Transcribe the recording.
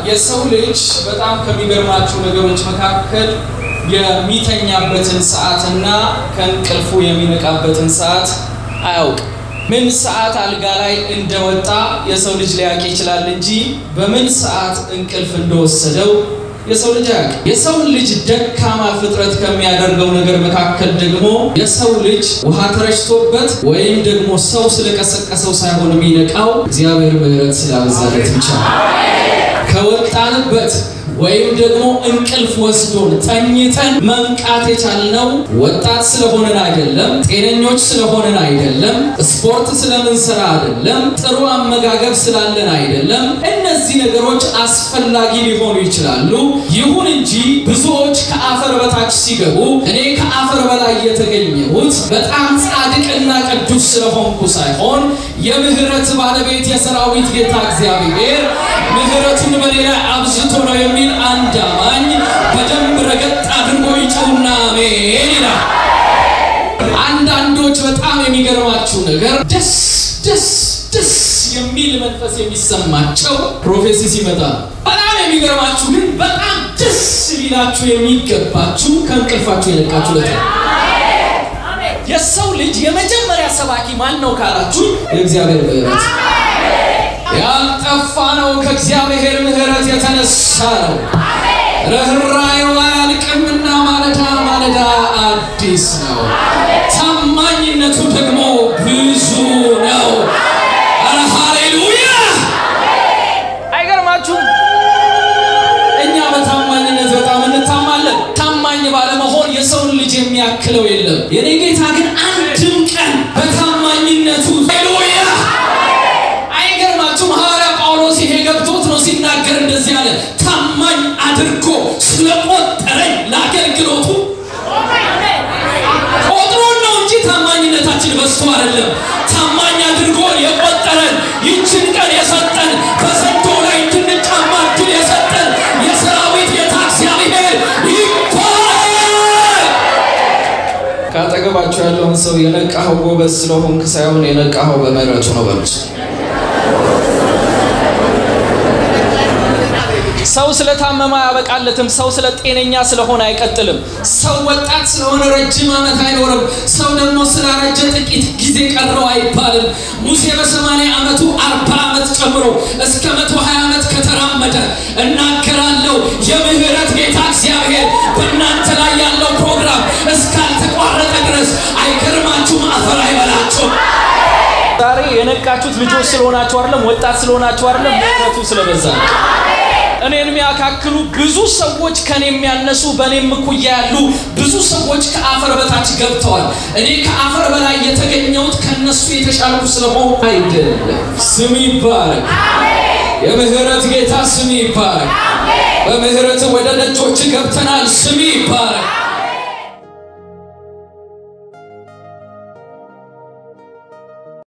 የሰው ልጅ በጣም ከሚገርማችሁ ነገሮች መካከል የሚተኛበትን ሰዓትና ከእንቅልፉ የሚነቃበትን ሰዓት አያውቅም። ምን ሰዓት አልጋ ላይ እንደወጣ የሰው ልጅ ሊያውቅ ይችላል እንጂ በምን ሰዓት እንቅልፍ እንደወሰደው የሰው ልጅ አያውቅም። የሰው ልጅ ደካማ ፍጥረት ከሚያደርገው ነገር መካከል ደግሞ የሰው ልጅ ውሃ ተረጭቶበት ወይም ደግሞ ሰው ስለቀሰቀሰው ሳይሆን የሚነቃው እግዚአብሔር ምሕረት ስላበዛለት ብቻ ከወጣንበት ወይም ደግሞ እንቅልፍ ወስዶን ተኝተን መንቃት የቻልነው ወጣት ስለሆነን አይደለም፣ ጤነኞች ስለሆነን አይደለም፣ ስፖርት ስለምንሰራ አይደለም፣ ጥሩ አመጋገብ ስላለን አይደለም። እነዚህ ነገሮች አስፈላጊ ሊሆኑ ይችላሉ። ይሁን እንጂ ብዙዎች ከአፈር በታች ሲገቡ እኔ ከአፈር በላይ የተገኘሁት በጣም ጻድቅና ቅዱስ ስለሆንኩ ሳይሆን የምህረት ባለቤት የሰራዊት ጌታ እግዚአብሔር ምህረቱን በኔ ላይ አብዝቶ ነው የሚል አንድ አማኝ በደንብ ረገጥ አድርጎ ይጩና አሜን ይላል። አንዳንዶች በጣም የሚገርማችሁ ነገር ደስ ደስ ደስ የሚል መንፈስ የሚሰማቸው ፕሮፌሲ ሲመጣ፣ በጣም የሚገርማችሁ ግን በጣም ደስ ሊላችሁ የሚገባችሁ ከእንቅልፋችሁ የነቃችሁ ለት የሰው ልጅ የመጀመሪያ ሰባኪ ማን ነው ካላችሁ የእግዚአብሔር ምሕረት ያልጠፋ ነው። ከእግዚአብሔር ምሕረት የተነሳ ነው። ርኅራኄው አያልቅምና ማለዳ ማለዳ አዲስ ነው። ታማኝነቱ ደግሞ ብዙ ነው። ኧረ ሃሌሉያ! አይገርማችሁም? እኛ በታማኝነት በጣም እንታማለን። ታማኝ ባለመሆን የሰውን ልጅ የሚያክለው የለም። የኔ ጌታ ግን አንድም ቀን በታማኝነቱ ሃሌሉያ አይገርማችሁም? ሐዋርያ ጳውሎስ ይሄ ገብቶት ነው ሲናገር እንደዚህ አለ። ታማኝ አድርጎ ስለቆጠረኝ ለአገልግሎቱ ቆጥሮን ነው እንጂ ታማኝነታችን በዝቶ አይደለም። ታማኝ አድርጎ የቆጠረን ይችን ቀን የሰጠን በሰንቶ ላይ እንድንጫማ እድል የሰጠን የሰራዊት ጌታ እግዚአብሔር ይባላል። ካጠገባቸው ያለውን ሰው የነቃኸው ጎበዝ ስለሆንክ ሳይሆን የነቃኸው በምሕረቱ ነው በሉት። ሰው ስለታመመ አያበቃለትም። ሰው ስለ ጤነኛ ስለሆነ አይቀጥልም። ሰው ወጣት ስለሆነ ረጅም ዓመት አይኖርም። ሰው ደግሞ ስላረጀ ጥቂት ጊዜ ቀረው አይባልም። ሙሴ በሰማንያ ዓመቱ አርባ ዓመት ጨምሮ እስከ መቶ ሀያ ዓመት ከተራመደ እናገራለሁ የምህረት ጌታ እግዚአብሔር በእናንተ ላይ ያለው ፕሮግራም እስካልተቋረጠ ድረስ አይገርማችሁም፣ አፈር አይበላችሁም። ዛሬ የነቃችሁት ልጆች ስለሆናችሁ አይደለም፣ ወጣት ስለሆናችሁ አይደለም፣ ምህረቱ ስለበዛ ነው። እኔን የሚያካክሉ ብዙ ሰዎች ከኔ የሚያነሱ በእኔም እኩያ ያሉ ብዙ ሰዎች ከአፈር በታች ገብተዋል። እኔ ከአፈር በላይ የተገኘሁት ከነሱ የተሻልኩ ስለሆንኩ አይደለም። ስም ይባረክ። የምህረት ጌታ ስም ይባረክ። በምህረት ወደ ደጆች ገብተናል።